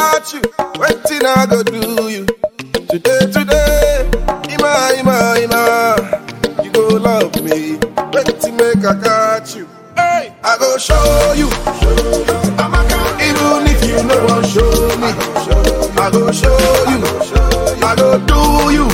got you. Waiting, I go do you. Today, today, Ima, Ima, Ima. You go love me. Waiting, make I got you. Hey, I go show you. Even if you no one show me, I go show you. I go do you.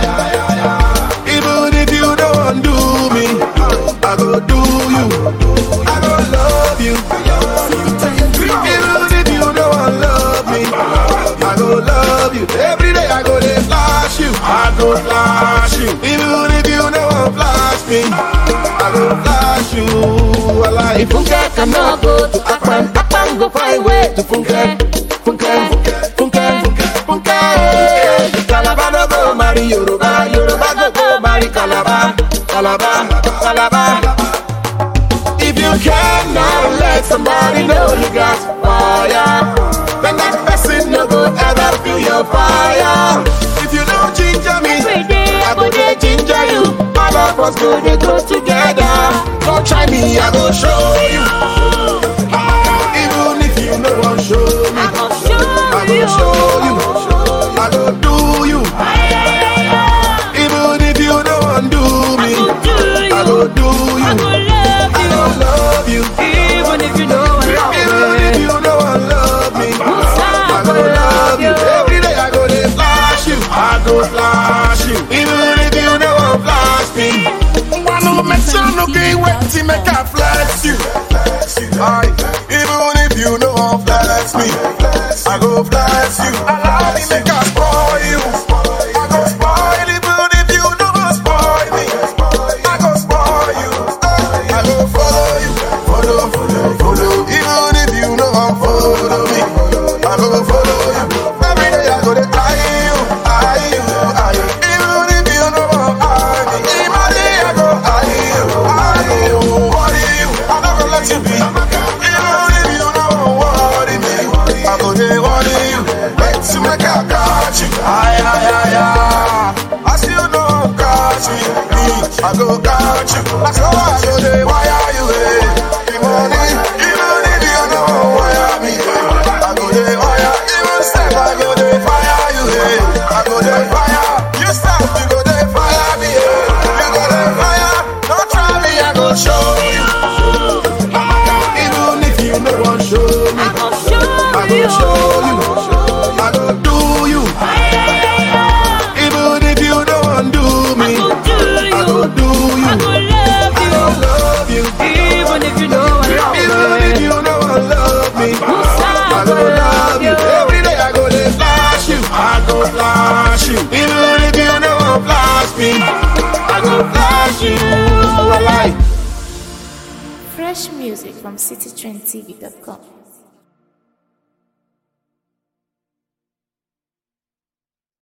Even if you don't want do me, I go do you. I go love you. Even if you don't want love me, I go love you. Every day I go dey flash you. I go flash you. Even if you don't want flash me, I go flash you. I like Funke cannot go to Akpan, Akpan go find way to Funke, Funke, Funke, Funke. Calabar no go marry Yoruba, Yoruba go go marry Calabar, Calabar, Calabar. If you cannot let somebody know you got fire, then that person no go ever feel your fire. If you don't ginger me, Every day I go dey ginger you. All of us go dey go together. Don't try me, I go show you. Even if you no wan show me, I go show I go you. show you. I go do you. Even if you don't want do me, I go do you. I go love you. Even if you know I Even if you don't want love me, I go love you. Every day I go dey flash you. I go flash you. Even if you don't want flash me, one no mention no green wet to make I flash you. Aye. Even if you don't want flash me, I go flash you. Allow me make I spoil you. I go spoil even if you don't want spoil me. I go spoil you. I go follow you. Follow, follow, follow. Even if you don't want follow me, I go follow you. Every day I go to eye you, eye you, eye you. Even if you don't want eye me, even day I go eye you, eye you. Worry you, I'm not gonna let you be. Even if you don't worry me, I go dey worry you. Wait to make I catch you. Aye, aye, aye, aye. I still don't catch me. I go catch you. That's how I go dey wire you. eh. The money, even if you don't wire me, eh. I go dey wire. Even step, I go dey fire you. eh. I go dey fire. You stop, you go dey fire me. eh. You go dey fire. Don't try me, I go show you. Even if you no want show me, I go show I go you. show you. I go do you. Even if you don't want do me, I go do you. I go love you. Even if you know I Even if you don't want love me, I go love you. Every day I go dey flash you. I go flash you. Even if you don't want flash me, I go flash you. I like. Fresh music from citytrendtv.com.